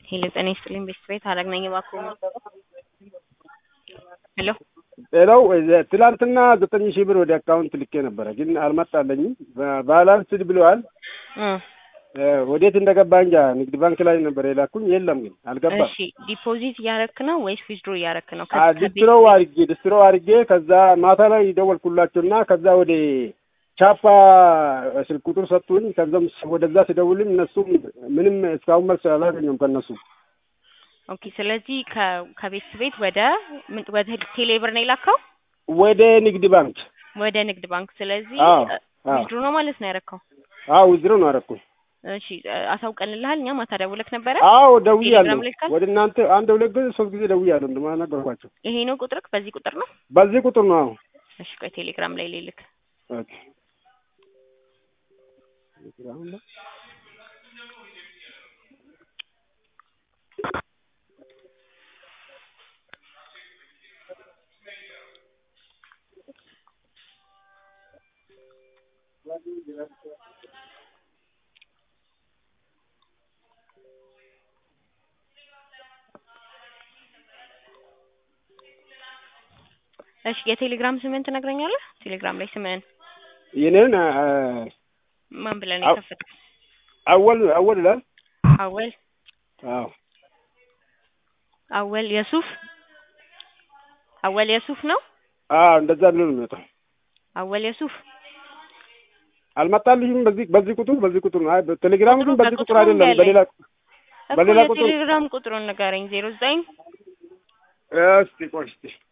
ሄሎ ጤና ይስጥልኝ ቤተሰቤት ሀረግ ነኝ እባክዎ ሄሎ ሌላው ትላንትና ዘጠኝ ሺህ ብር ወደ አካውንት ልኬ ነበረ፣ ግን አልመጣለኝም። ባላንስድ ብለዋል። ወዴት እንደገባ እንጃ። ንግድ ባንክ ላይ ነበር የላኩኝ፣ የለም ግን አልገባም። እሺ ዲፖዚት እያረክ ነው ወይስ ዊዝድሮ እያረክ ነው? ዲስትሮ አድርጌ ዲስትሮ አድርጌ ከዛ ማታ ላይ ደወልኩላቸው እና ከዛ ወደ ቻፓ ስልክ ቁጥር ሰጡኝ። ከዛም ወደዛ ሲደውልኝ እነሱም ምንም እስካሁን መልስ አላገኘሁም ከእነሱ ኦኬ። ስለዚህ ከቤት ቤት ወደ ወደ ቴሌብር ነው የላከው ወደ ንግድ ባንክ ወደ ንግድ ባንክ። ስለዚህ አዎ አዎ ዊዝድሮ ነው ማለት ነው ያረከው። አዎ ዊዝድሮ ነው አደረኩኝ። እሺ አሳውቀንልሃል። እኛ ማታ ደውለክ ነበረ። አዎ ደውያለሁ። ቴሌግራም ልካል? ወደ እናንተ አንድ ሁለት ጊዜ ሶስት ጊዜ ደውያለሁ። እንደማናገርኳቸው ይሄ ነው ቁጥርክ? በዚህ ቁጥር ነው? በዚህ ቁጥር ነው። አዎ እሺ ቆይ ቴሌግራም ላይ ልልክ። ኦኬ እሺ የቴሌግራም ስምህን ትነግረኛለህ? ቴሌግራም ላይ ስምህን የኔን ማን ብለህ ነው አው- የከፈትከው? አወል አወል ይላል። አወል አዎ አወል የሱፍ አወል የሱፍ ነው። አዎ እንደዛ ብሎ ነው የሚመጣው። አወል የሱፍ አልመጣልሽም። በዚህ በዚህ ቁጥር በዚህ ቁጥር ነው። አይ ቴሌግራም ግን በዚህ በቁጥሩ ቁጥር አይደለም፣ ያለኝ። በሌላ እኮ በሌላ ቁጥር የቴሌግራም ቁጥሩን ንገረኝ። ዜሮ ዘጠኝ እስቲ ቆይ እስቲ